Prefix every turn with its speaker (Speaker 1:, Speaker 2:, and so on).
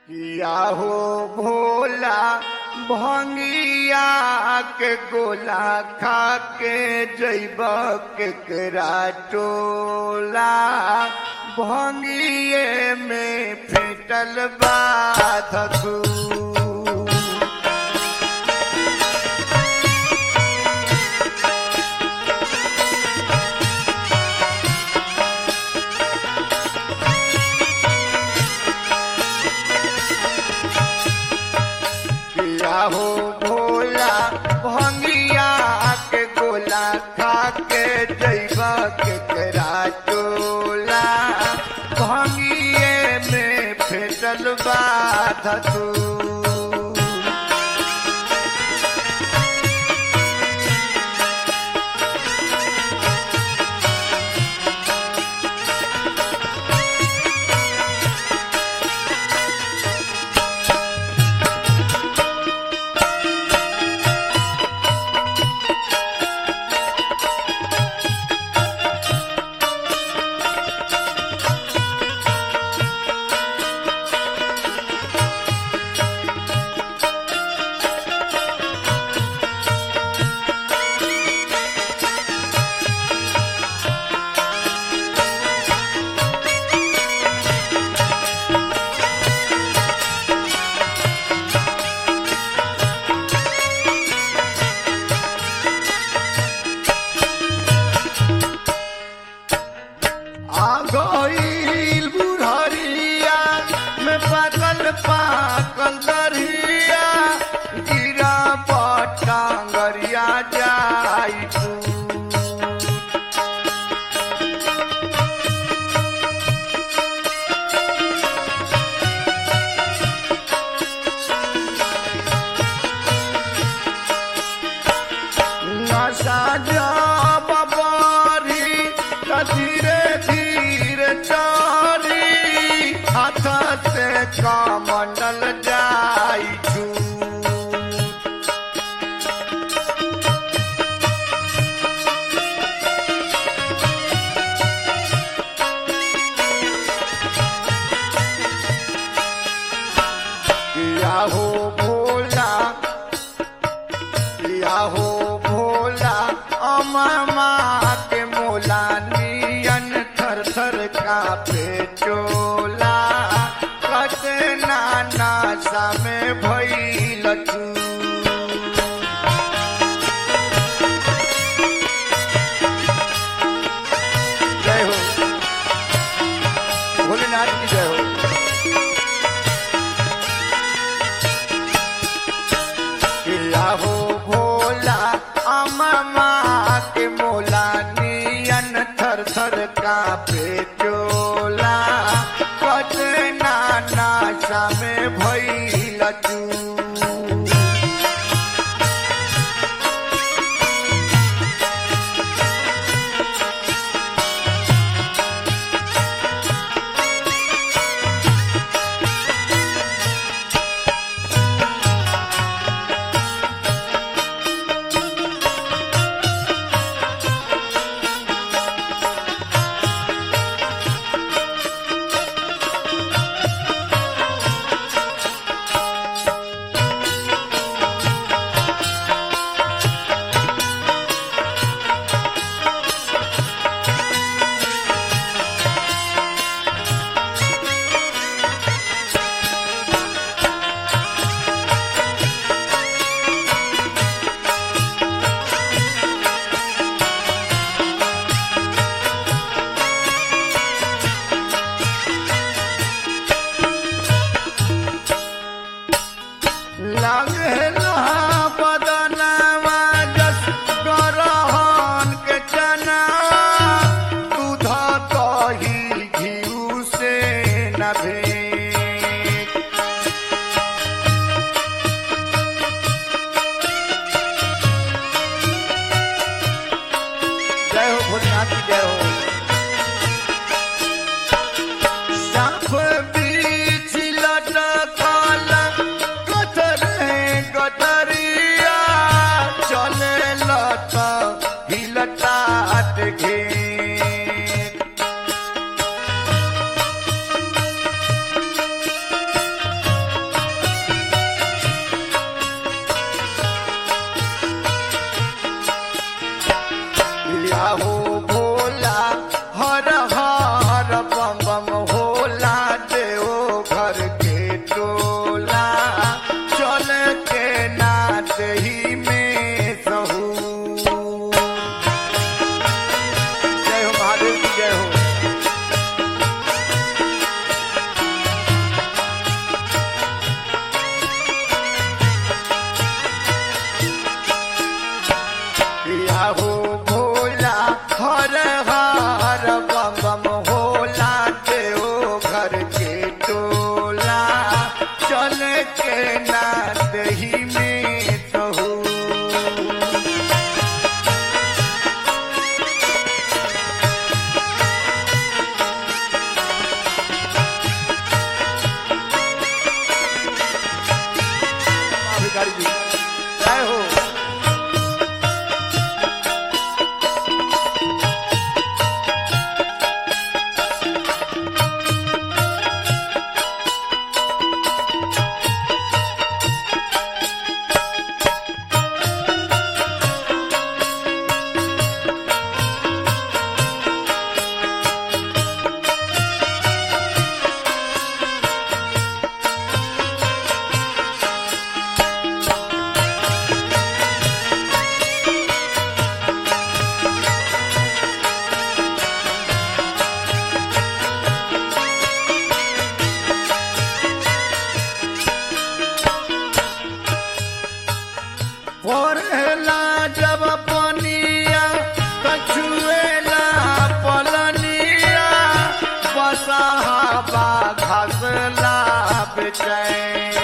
Speaker 1: किया हो भोला भंगिया के गोला खा के जैब केकरा टोला भंगिए में फेटल बाधू किया हो भोला भंगिया के गोला खा के जैबा के करा टोला भंगिए में फेटल बाधू आ गईल बुढ़रिया में पाकल पाकल दरिया गिरा पटांगरिया जाई तू नशा जब बारी त धीरे धीरे चली हाथ से कमंडल जाई छू किया हो भोला किया हो भोला अमामा के मोला नियन थर थर कापे चोला कते नाना सा में भइल तू जय हो भोलेनाथ की जय हो किया हो भोला अममा के मोला नियन थर थर कापे चोला कत नाना सा में भइल तू लगेला बदनवा जस गरहन के चना दूध दही घिउ से न भेट जय हो भोलेनाथ की जय हो साफ बीच लटकल कतरे कतरिया चले लट हिलटाट घेट बा घसला बेचैन